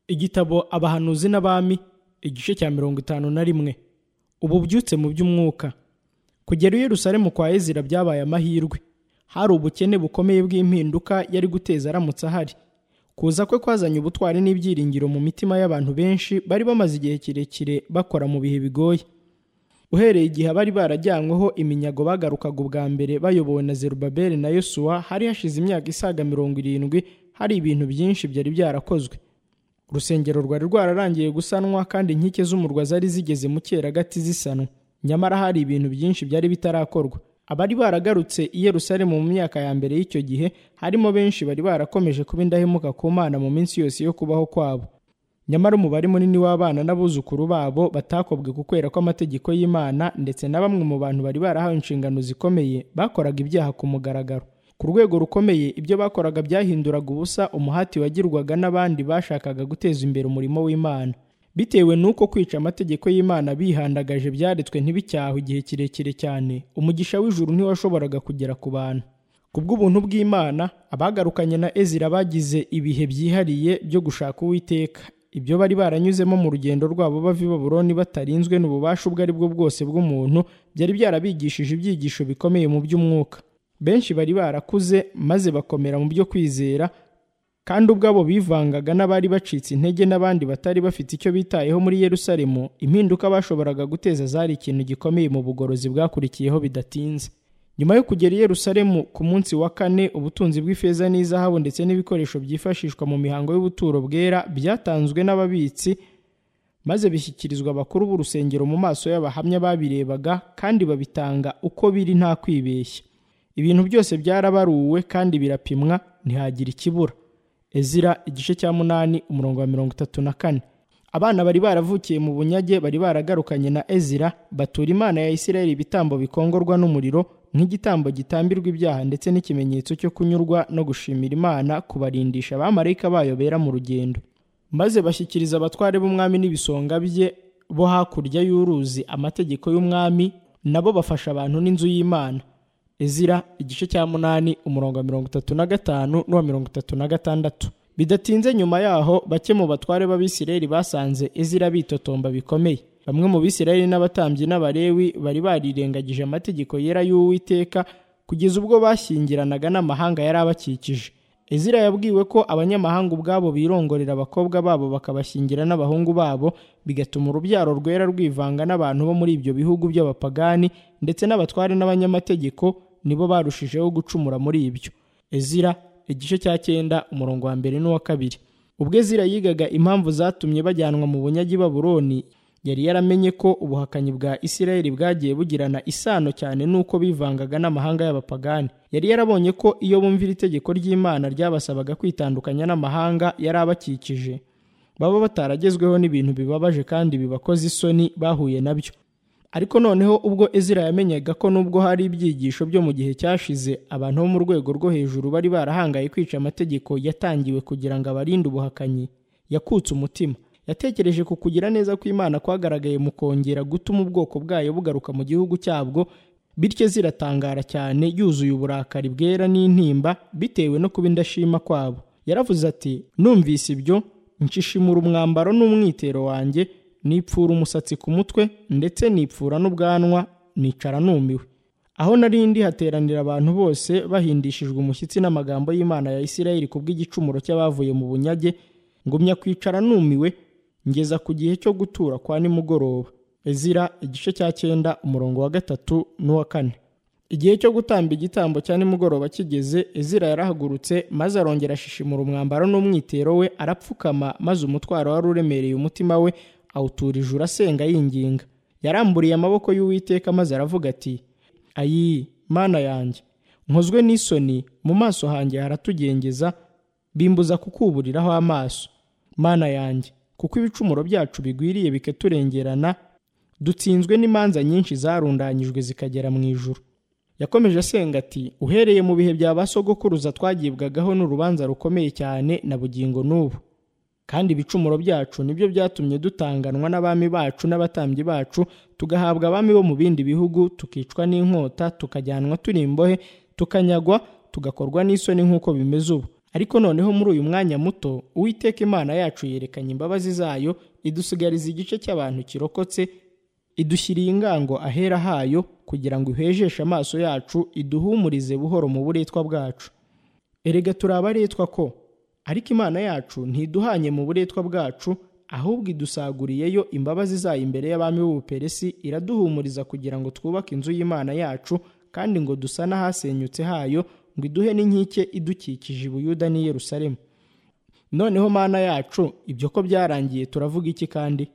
igitabo abahanuzi n'abami igice cya mirongo itanu na rimwe ubu byutse mu by'umwuka kugera i Yerusalemu kwa ezira byabaye amahirwe hari ubukene bukomeye bw'impinduka yari guteza aramutse ahari kuza kwe kwazanye ubutwari n'ibyiringiro mu mitima y'abantu benshi bari bamaze igihe kirekire bakora mu bihe bigoye uhereye igihe abari barajyanyweho iminyago bagarukaga ubwa mbere bayobowe na zerubabeli na yosuwa hari hashize imyaka isaga mirongo irindwi hari ibintu byinshi byari byarakozwe urusengero rwari rwararangiye gusanwa kandi inkike z'umurwa zari zigeze mu cyeragati zisanwa nyamara hari ibintu byinshi byari bitarakorwa abari baragarutse i Yerusalemu mu myaka ya mbere y'icyo gihe harimo benshi bari barakomeje kuba indahemuka ku mana mu minsi yose yo kubaho kwabo nyamara umubare munini w'abana n'abuzukuru babo batakobwe kukwera kw'amategeko y'imana ndetse na bamwe mu bantu bari barahawe inshingano zikomeye bakoraga ibyaha ku mugaragaro ku rwego rukomeye ibyo bakoraga byahinduraga ubusa umuhati wagirwaga n'abandi bashakaga guteza imbere umurimo w'imana bitewe n'uko kwica amategeko y'imana bihandagaje byaretswe ntibicyahwe igihe kirekire cyane umugisha w'ijuru ntiwashoboraga kugera ku bantu ku bw'ubuntu bw'imana abagarukanye na ezira bagize ibihe byihariye byo gushaka uwiteka ibyo bari baranyuzemo mu rugendo rwabo bava i baburoni batarinzwe n'ububasha ubwo ari bwo bwose bw'umuntu byari byarabigishije ibyigisho bikomeye mu by'umwuka benshi bari barakuze maze bakomera mu byo kwizera kandi ubwabo bivangaga n'abari bacitse intege n'abandi batari bafite icyo bitayeho muri Yerusalemu impinduka bashoboraga guteza zari ikintu gikomeye mu bugorozi bwakurikiyeho bidatinze nyuma yo kugera i Yerusalemu ku munsi wa kane ubutunzi bw'ifeza n'izahabu ndetse n'ibikoresho byifashishwa mu mihango y'ubuturo bwera byatanzwe n'ababitsi maze bishyikirizwa abakuru b'urusengero mu maso y'abahamya babirebaga kandi babitanga uko biri nta kwibeshya ibintu byose byarabaruwe kandi birapimwa ntihagira ikibura ezira igice cya munani umurongo wa mirongo itatu na kane abana bari baravukiye mu bunyage bari baragarukanye na ezira batura imana ya isirayeli ibitambo bikongorwa n'umuriro nk'igitambo gitambirwa ibyaha ndetse n'ikimenyetso cyo kunyurwa no gushimira imana kubarindisha abamarayika bayo bera mu rugendo maze bashyikiriza abatware b'umwami n'ibisonga bye bo hakurya y'uruzi amategeko y'umwami nabo bafasha abantu n'inzu y'imana Ezira igice cya munani umurongo wa mirongo itatu na gatanu n'uwa mirongo itatu na gatandatu bidatinze nyuma yaho bake mu batware b'abisirayeli basanze ezira bitotomba bikomeye bamwe mu bisirayeli n'abatambyi n'abarewi bari barirengagije amategeko yera y'uwiteka kugeza ubwo bashyingiranaga n'amahanga yari abakikije ezira yabwiwe ko abanyamahanga ubwabo birongorera abakobwa babo bakabashyingira n'abahungu babo bigatuma urubyaro rwera rwivanga n'abantu bo muri ibyo bihugu by'abapagani ndetse n'abatware n'abanyamategeko nibo barushijeho gucumura muri ibyo ezira igice cya cyenda umurongo wa mbere n'uwa kabiri ubwo ezira yigaga impamvu zatumye bajyanwa mu bunyagi baburoni yari yaramenye ko ubuhakanyi bwa isirayeli bwagiye bugirana isano cyane n'uko bivangaga n'amahanga y'abapagani yari yarabonye ko iyo bumvira itegeko ry'imana ryabasabaga kwitandukanya n'amahanga yari abakikije baba bataragezweho n'ibintu bibabaje kandi bibakoze isoni bahuye nabyo ariko noneho ubwo ezira yamenyaga ko nubwo hari ibyigisho byo mu gihe cyashize abantu bo mu rwego rwo hejuru bari barahangaye kwica amategeko yatangiwe kugira ngo abarinde ubuhakanyi yakutse umutima yatekereje ku kugira neza kw'imana kwagaragaye mu kongera gutuma ubwoko bwayo bugaruka mu gihugu cyabwo bityo ziratangara cyane yuzuye uburakari bwera n'intimba bitewe no kuba indashima kwabo yaravuze ati numvise ibyo nshishimura umwambaro n'umwitero wanjye nipfura umusatsi ku mutwe ndetse nipfura n'ubwanwa nicara numiwe aho nari ndi hateranira abantu bose bahindishijwe umushyitsi n'amagambo y'imana ya isirayeli ku bw'igicumuro cy'abavuye mu bunyage ngumya kwicara numiwe ngeza ku gihe cyo gutura kwa nimugoroba ezira igice cya cyenda umurongo wa gatatu n'uwa kane igihe cyo gutamba igitambo cya nimugoroba kigeze ezira yarahagurutse maze arongera ashishimura umwambaro n'umwitero we arapfukama maze umutwaro wari uremereye umutima we awutura ijuru asenga yinginga yaramburiye amaboko y'uwiteka maze aravuga ati ayi mana yanjye nkozwe n'isoni mu maso hanjye haratugengeza bimbuza kukuburiraho amaso mana yanjye kuko ibicumuro byacu bigwiriye bikaturengerana dutsinzwe n'imanza nyinshi zarundanyijwe zikagera mu ijuru yakomeje asenga ati uhereye mu bihe bya ba sogokuruza twagibwagaho n'urubanza rukomeye cyane na bugingo n'ubu kandi ibicumuro byacu nibyo byatumye dutanganwa n'abami bacu n'abatambyi bacu tugahabwa abami bo mu bindi bihugu tukicwa n'inkota tukajyanwa turi imbohe tukanyagwa tugakorwa n'isoni nk'uko bimeze ubu ariko noneho muri uyu mwanya muto uwiteka imana yacu yerekanye imbabazi zayo idusigariza igice cy'abantu kirokotse idushyiriye ingango ahera hayo kugira ngo ihejeshe amaso yacu iduhumurize buhoro mu buretwa bwacu erega turi abaretwa ko ariko imana yacu ntiduhanye mu buretwa bwacu ahubwo idusaguriyeyo imbabazi zayo imbere y'abami b'ubuperesi iraduhumuriza kugira ngo twubake inzu y'imana yacu kandi ngo dusane ahasenyutse hayo ngo iduhe n'inkike idukikije i buyuda n'i yerusalemu noneho mana yacu ibyo ko byarangiye turavuga iki kandi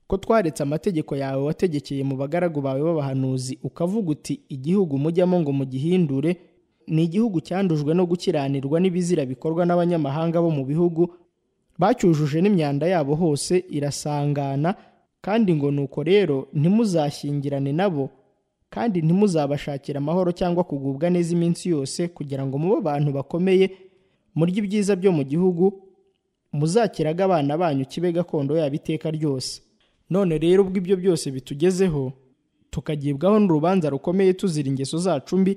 ko twaretse amategeko yawe wategekeye mu bagaragu bawe b'abahanuzi ukavuga uti igihugu mujyamo ngo mugihindure ni igihugu cyandujwe no gukiranirwa n'ibizira bikorwa n'abanyamahanga bo mu bihugu bacyujuje n'imyanda yabo hose irasangana kandi ngo nuko rero ntimuzashyingirane nabo kandi ntimuzabashakire amahoro cyangwa kugubwa neza iminsi yose kugira ngo mube abantu bakomeye murye ibyiza byo mu gihugu muzakiraga abana banyu kibe gakondo yabo iteka ryose none rero ubwo ibyo byose bitugezeho tukagibwaho n'urubanza rukomeye tuzira ingeso zacu mbi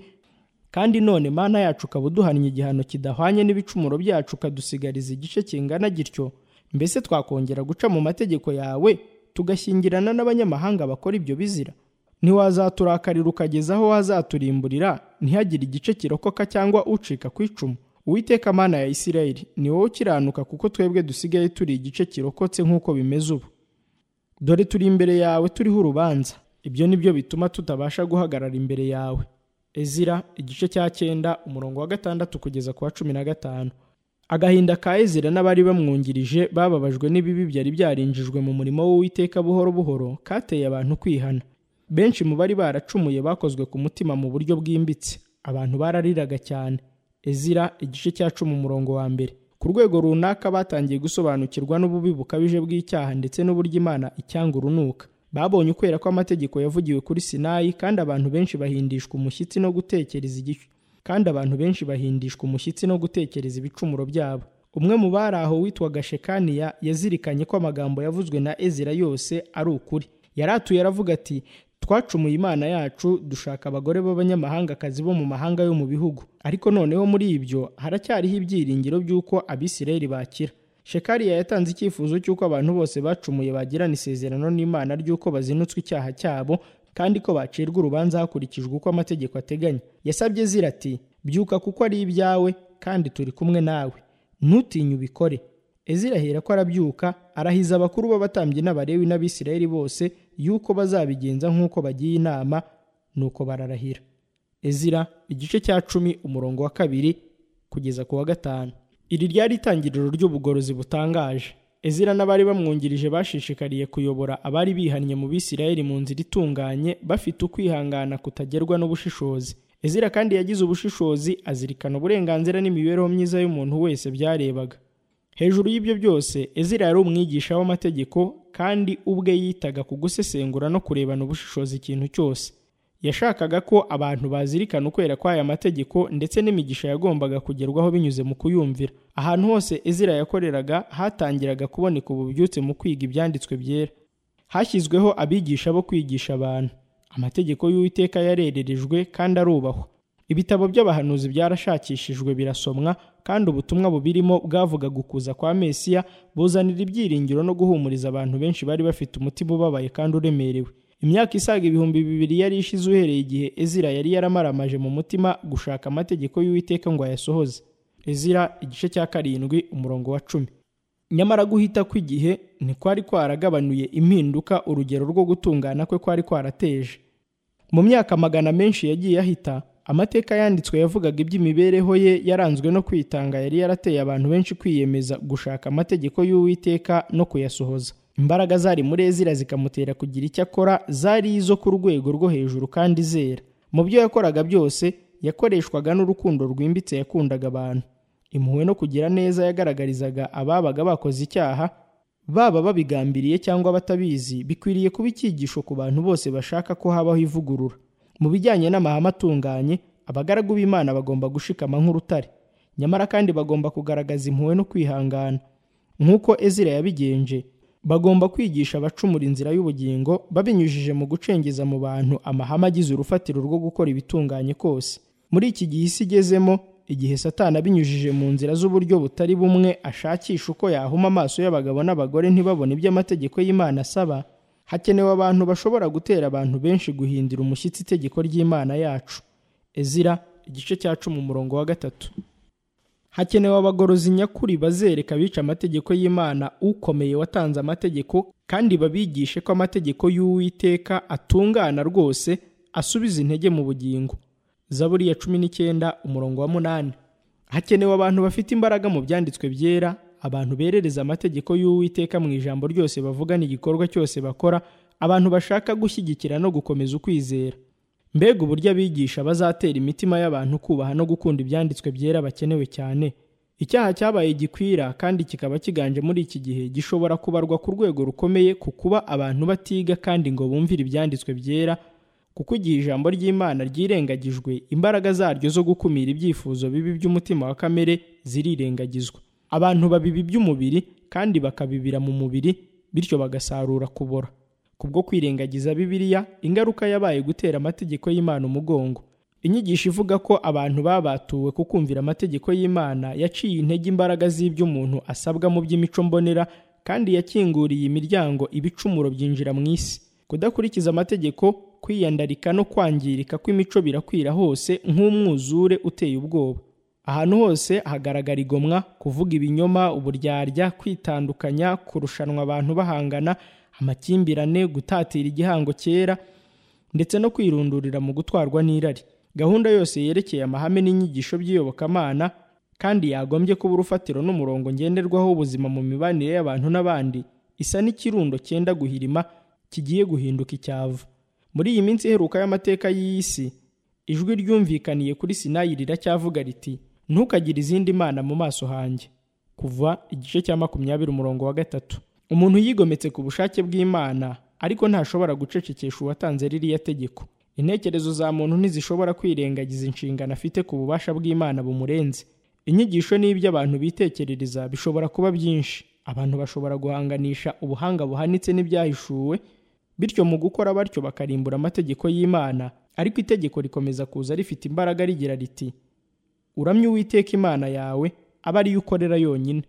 kandi none mana yacu ukaba uduhannye igihano kidahwanye n'ibicumuro byacu ukadusigariza igice kingana gityo mbese twakongera guca mu mategeko yawe tugashyingirana n'abanyamahanga bakora ibyo bizira ntiwazaturakarira ukageza aho wazaturimburira ntihagire igice kirokoka cyangwa ucika ku icumu uwiteka mana ya isirayeli ni wowe ukiranuka kuko twebwe dusigaye turi igice kirokotse nk'uko bimeze ubu dore turi imbere yawe turiho urubanza ibyo ni byo bituma tutabasha guhagarara imbere yawe ezira igice cya cyenda umurongo wa gatandatu kugeza ku wa cumi na gatanu agahinda ka ezira n'abari bamwungirije bababajwe n'ibibi byari byarinjijwe mu murimo w'uwiteka buhoro buhoro kateye abantu kwihana benshi mu bari baracumuye bakozwe ku mutima mu buryo bwimbitse abantu barariraga cyane ezira igice cya cumi umurongo wa mbere ku rwego runaka batangiye gusobanukirwa n'ububi bukabije bw'icyaha ndetse n'uburyo imana icyanga urunuka babonye ukwera kw'amategeko yavugiwe kuri sinayi kandi abantu benshi bahindishwa umushyitsi no gutekereza igice kandi abantu benshi bahindishwa umushyitsi no gutekereza ibicumuro byabo umwe mu bari aho witwaga shekaniya yazirikanye ko amagambo yavuzwe na ezira yose ari ukuri yaratuye aravuga ati twacumuye imana yacu dushaka abagore b'abanyamahangakazi bo mu mahanga yo mu bihugu ariko noneho muri ibyo haracyariho ibyiringiro by'uko abisirayeli bakira shekariya yatanze icyifuzo cy'uko abantu bose bacumuye bagirana isezerano n'imana ry'uko bazinutswe icyaha cyabo kandi ko bacirwa urubanza hakurikijwe uko amategeko ateganya yasabye zira ati byuka kuko ari ibyawe kandi turi kumwe nawe ntutinye ubikore ezira ahera ko arabyuka arahiza abakuru b'abatambyi n'abarewi n'abisirayeli bose yuko bazabigenza nk'uko bagiye inama nuko bararahira ezira igice cya cumi umurongo wa kabiri kugeza ku wa gatanu iri ryari itangiriro ry'ubugorozi butangaje ezira n'abari bamwungirije bashishikariye kuyobora abari bihannye mu bisirayeli mu nzira itunganye bafite ukwihangana kutagerwa n'ubushishozi ezira kandi yagize ubushishozi azirikana uburenganzira n'imibereho myiza y'umuntu wese byarebaga hejuru y'ibyo byose ezira yari umwigisha w'amategeko kandi ubwe yitaga ku gusesengura no kurebana ubushishozi ikintu cyose yashakaga ko abantu bazirikana ukwera kw'aya mategeko ndetse n'imigisha yagombaga kugerwaho binyuze mu kuyumvira ahantu hose ezira yakoreraga hatangiraga kuboneka ububyutse mu kwiga ibyanditswe byera hashyizweho abigisha bo kwigisha abantu amategeko y'uwiteka yarererejwe kandi arubahwa ibitabo by'abahanuzi byarashakishijwe birasomwa kandi ubutumwa bubirimo bwavugaga ukuza kwa mesiya buzanira ibyiringiro no guhumuriza abantu benshi bari bafite umutima ubabaye kandi uremerewe imyaka isaga ibihumbi bibiri yari ishize uhereye igihe ezira yari yaramaramaje mu mutima gushaka amategeko y'uwiteka ngo ayasohoze ezira igice cya karindwi umurongo wa cumi nyamara guhita kw'igihe ntikwari kwaragabanuye impinduka urugero rwo gutungana kwe kwari kwarateje mu myaka magana menshi yagiye ahita amateka yanditswe yavugaga iby'imibereho ye yaranzwe no kwitanga yari yarateye abantu benshi kwiyemeza gushaka amategeko y'uwiteka no kuyasohoza imbaraga zari muri ezira zikamutera kugira icyo akora zari izo ku rwego rwo hejuru kandi zera mu byo yakoraga byose yakoreshwaga n'urukundo rwimbitse yakundaga abantu impuhwe no kugira neza yagaragarizaga ababaga bakoze icyaha baba babigambiriye cyangwa batabizi bikwiriye kuba icyigisho ku bantu bose bashaka ko habaho ivugurura mu bijyanye n'amahame atunganye abagaragu b'imana bagomba gushikama nk'urutare nyamara kandi bagomba kugaragaza impuhwe no kwihangana nk'uko ezira yabigenje bagomba kwigisha abacumura inzira y'ubugingo babinyujije mu gucengeza mu bantu amahame agize urufatiro rwo gukora ibitunganye kose muri iki gihe isi igezemo igihe satani abinyujije mu nzira z'uburyo butari bumwe ashakisha uko yahuma amaso y'abagabo n'abagore ntibabone ibyo amategeko y'imana asaba hakenewe abantu bashobora gutera abantu benshi guhindura umushyitsi itegeko ry'imana yacu ezira igice cya cumi umurongo wa gatatu hakenewe abagorozi nyakuri bazereka abica amategeko y'imana ukomeye watanze amategeko kandi babigishe ko amategeko y'uwiteka atungana rwose asubiza intege mu bugingo zaburi ya cumi n'icyenda umurongo wa munani hakenewe abantu bafite imbaraga mu byanditswe byera abantu berereza amategeko y'uwiteka mu ijambo ryose bavugana igikorwa cyose bakora abantu bashaka gushyigikira no gukomeza ukwizera mbega uburyo abigisha bazatera imitima y'abantu kubaha no gukunda ibyanditswe byera bakenewe cyane icyaha cyabaye gikwira kandi kikaba kiganje muri iki gihe gishobora kubarwa ku rwego rukomeye ku kuba abantu batiga kandi ngo bumvire ibyanditswe byera kuko igihe ijambo ry'imana ryirengagijwe imbaraga zaryo zo gukumira ibyifuzo bibi by'umutima wa kamere zirirengagizwa abantu babibi by'umubiri kandi bakabibira mu mubiri bityo bagasarura kubora kubwo kwirengagiza bibiliya ingaruka yabaye gutera amategeko y'imana umugongo inyigisho ivuga ko abantu babatuwe ku kumvira amategeko y'imana yaciye intege imbaraga z'iby'umuntu asabwa mu by'imico mbonera kandi yakinguriye imiryango ibicumuro byinjira mu isi kudakurikiza amategeko kwiyandarika no kwangirika kw'imico birakwira hose nk'umwuzure uteye ubwoba ahantu hose hagaragara igomwa kuvuga ibinyoma uburyarya kwitandukanya kurushanwa abantu bahangana amakimbirane gutatira igihango cyera ndetse no kwirundurira mu gutwarwa n'irari gahunda yose yerekeye amahame n'inyigisho by'iyobokamana kandi yagombye kuba urufatiro n'umurongo ngenderwaho w'ubuzima mu mibanire y'abantu n'abandi isa n'ikirundo cyenda guhirima kigiye guhinduka icyavu muri iyi minsi iheruka y'amateka y'isi ijwi ryumvikaniye kuri sinayi riracyavuga riti ntukagire izindi mana mu maso hanjye kuva igice cya makumyabiri umurongo wa gatatu umuntu yigometse ku bushake bw'imana ariko ntashobora gucecekesha uwatanze ririya tegeko intekerezo za muntu ntizishobora kwirengagiza inshingano afite ku bubasha bw'imana bumurenze inyigisho n'ibyo abantu bitekerereza bishobora kuba byinshi abantu bashobora guhanganisha ubuhanga buhanitse n'ibyahishuwe bityo mu gukora batyo bakarimbura amategeko y'imana ariko itegeko rikomeza kuza rifite imbaraga rigira riti uramye uwiteka imana yawe aba ariyo ukorera yonyine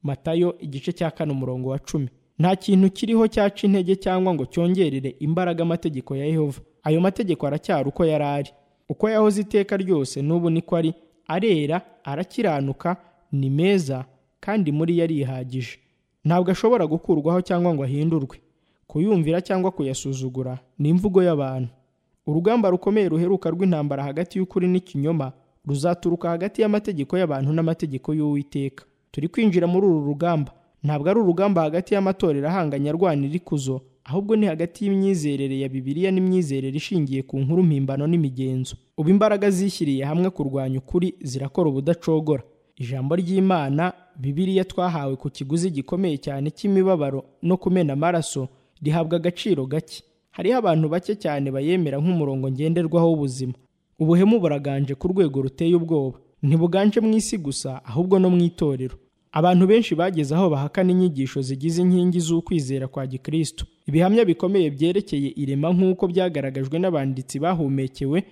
matayo igice cya kane umurongo wa cumi nta kintu kiriho cyaca intege cyangwa ngo cyongerere imbaraga amategeko ya yehova ayo mategeko aracyari uko yari ari uko yahoze iteka ryose n'ubu niko ari arera arakiranuka ni meza kandi muri yo arihagije ntabwo ashobora gukurwaho cyangwa ngo ahindurwe kuyumvira cyangwa kuyasuzugura ni imvugo y'abantu urugamba rukomeye ruheruka rw'intambara hagati y'ukuri n'ikinyoma ruzaturuka hagati y'amategeko y'abantu n'amategeko y'uwiteka turi kwinjira muri uru rugamba ntabwo ari urugamba hagati y'amatorero ahanganye arwanira ikuzo ahubwo ni hagati y'imyizerere ya bibiliya n'imyizerere ishingiye ku nkuru mpimbano n'imigenzo ubu imbaraga zishyiriye hamwe kurwanya ukuri zirakora ubudacogora ijambo ry'imana bibiliya twahawe ku kiguzi gikomeye cyane cy'imibabaro no kumena amaraso rihabwa agaciro gake hariho abantu bake cyane bayemera nk'umurongo ngenderwaho w'ubuzima ubuhemu buraganje ku rwego ruteye ubwoba ntibuganje mu isi gusa ahubwo no mu itorero abantu benshi bageze aho bahakana inyigisho zigize inkingi z'ukwizera kwa gikristo ibihamya bikomeye byerekeye irema nk'uko byagaragajwe n'abanditsi bahumekewe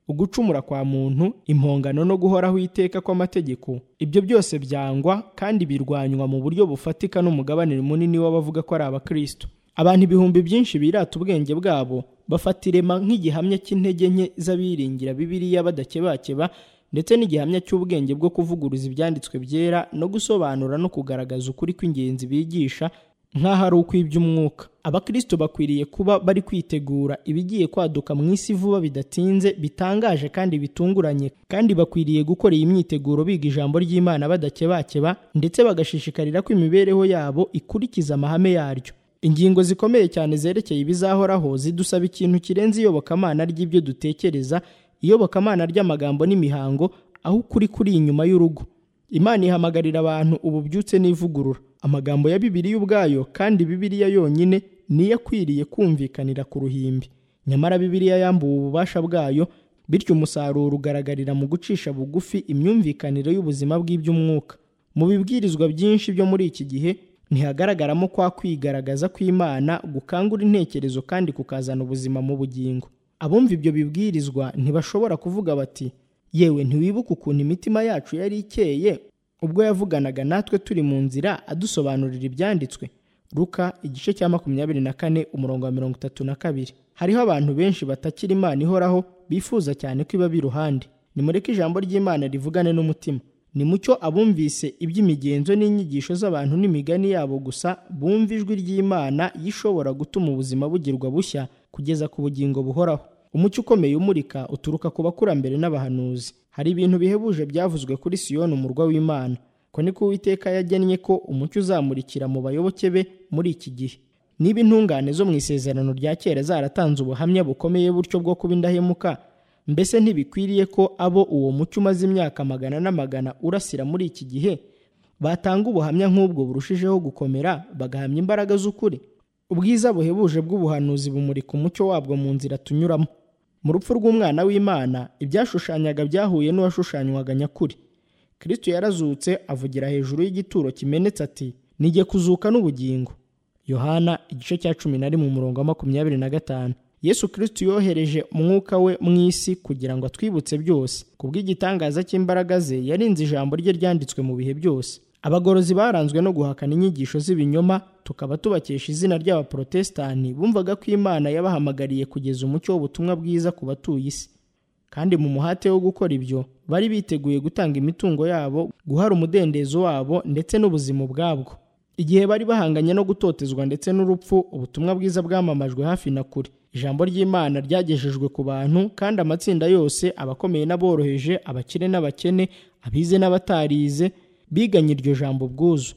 ugucumura kwa muntu impongano no guhoraho iteka kw'amategeko ibyo byose byangwa kandi birwanywa mu buryo bufatika n'umugabane munini w'abavuga ko ari abakristo abantu ibihumbi byinshi birata ubwenge bwabo bafata irema nk'igihamya cy'intege nke z'abiringira bibiliya badakebakeba ndetse n'igihamya cy'ubwenge bwo kuvuguruza ibyanditswe byera no gusobanura no kugaragaza ukuri kw'ingenzi bigisha nk'aho ari ukw'iby'umwuka abakristo bakwiriye kuba bari kwitegura ibigiye kwaduka mu isi vuba bidatinze bitangaje kandi bitunguranye kandi bakwiriye gukora iyi myiteguro biga ijambo ry'imana badakebakeba ndetse bagashishikarira ko imibereho yabo ikurikiza amahame yaryo ingingo zikomeye cyane zerekeye ibizahoraho zidusaba ikintu kirenze iyobokamana ry'ibyo dutekereza iyobokamana ry'amagambo n'imihango aho ukuri kuri inyuma y'urugo imana ihamagarira abantu ububyutse n'ivugurura amagambo ya bibiliya ubwayo kandi bibiliya yonyine niyo akwiriye kumvikanira ku ruhimbi nyamara bibiliya yambuwe ububasha bwayo bityo umusaruro ugaragarira mu gucisha bugufi imyumvikanire y'ubuzima bw'iby'umwuka mu bibwirizwa byinshi byo muri iki gihe ntihagaragaramo kwa kwigaragaza kw'imana gukangura intekerezo kandi kukazana ubuzima mu bugingo abumva ibyo bibwirizwa ntibashobora kuvuga bati yewe ntiwibuka ukuntu imitima yacu yari ikeye ubwo yavuganaga natwe turi mu nzira adusobanurira ibyanditswe ruka igice cya makumyabiri na kane umurongo wa mirongo itatu na kabiri hariho abantu benshi batakira imana ihoraho bifuza cyane ko ibaba iruhande nimureke ijambo ry'imana rivugane n'umutima nimucyo abumvise iby'imigenzo n'inyigisho z'abantu n'imigani yabo gusa bumva ijwi ry'imana yishobora gutuma ubuzima bugirwa bushya kugeza ku bugingo buhoraho umucyo ukomeye umurika uturuka ku bakurambere n'abahanuzi hari ibintu bihebuje byavuzwe kuri siyoni umurwa w'imana ko niko uwiteka yagennye ko umucyo uzamurikira mu bayoboke be muri iki gihe niba intungane zo mu isezerano rya kera zaratanze ubuhamya bukomeye butyo bwo kuba indahemuka mbese ntibikwiriye ko abo uwo mucyo umaze imyaka magana n'amagana urasira muri iki gihe batanga ubuhamya nk'ubwo burushijeho gukomera bagahamya imbaraga z'ukuri ubwiza buhebuje bw'ubuhanuzi bumurika umucyo wabwo mu nzira tunyuramo mu rupfu rw'umwana w'imana ibyashushanyaga byahuye n'uwashushanywaga nyakuri kristo yarazutse avugira hejuru y'igituro kimenetse ati nijye kuzuka n'ubugingo yohana igice cya cumi na rimwe umurongo wa makumyabiri na gatanu yesu kristo yohereje umwuka we mu isi kugira ngo atwibutse byose ku bw'igitangaza cy'imbaraga ze yarinze ijambo rye ryanditswe mu bihe byose abagorozi baranzwe no guhakana inyigisho z'ibinyoma tukaba tubakesha izina ry'abaporotesitanti bumvaga ko imana yabahamagariye kugeza umucyo w'ubutumwa bwiza ku batuye isi kandi mu muhate wo gukora ibyo bari biteguye gutanga imitungo yabo guhara umudendezo wabo ndetse n'ubuzima ubwabwo igihe bari bahanganye no gutotezwa ndetse n'urupfu ubutumwa bwiza bwamamajwe hafi na kure ijambo ry'imana ryagejejwe ku bantu kandi amatsinda yose abakomeye n'aboroheje abakire n'abakene abize n'abatarize biganye iryo jambo bwuzu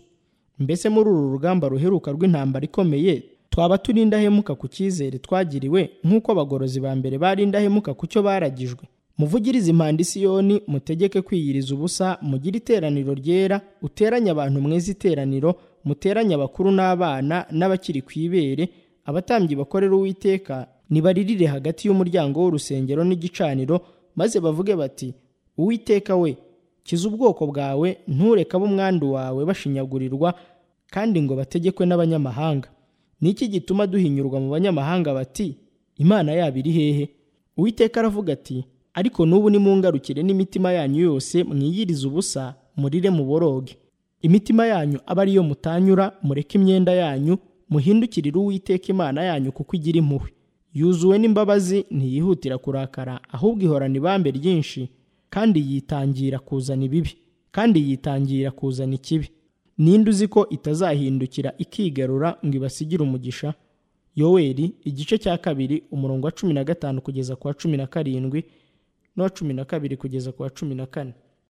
mbese muri uru rugamba ruheruka rw'intambara ikomeye twaba turi indahemuka ku cyizere twagiriwe nk'uko abagorozi ba mbere bari indahemuka ku cyo baragijwe muvugirize impanda isiyoni mutegeke kwiyiriza ubusa mugire iteraniro ryera uteranye abantu mweze iteraniro muteranye abakuru n'abana n'abakiri ku ibere abatambyi bakorera uwiteka nibaririre hagati y'umuryango w'urusengero n'igicaniro maze bavuge bati uwiteka we kiza ubwoko bwawe ntureke ab'umwandu wawe bashinyagurirwa kandi ngo bategekwe n'abanyamahanga ni iki gituma duhinyurwa mu banyamahanga bati imana yabo iri hehe uwiteka aravuga ati ariko n'ubu nimungarukire n'imitima yanyu yose mwiyirize ubusa murire muboroge imitima yanyu abe ariyo mutanyura mureke imyenda yanyu muhindukirire uwiteka imana yanyu kuko igira impuhwe yuzuwe n'imbabazi ntiyihutira kurakara ahubwo ihorana ibambe ryinshi kandi yitangira kuzana ibibi kandi yitangira kuzana ikibi ninde uzi ko itazahindukira ikigarura ngo ibasigire umugisha yoweri igice cya kabiri umurongo wa cumi na gatanu kugeza ku wa cumi na karindwi n'uwa cumi na kabiri kugeza ku wa cumi na kane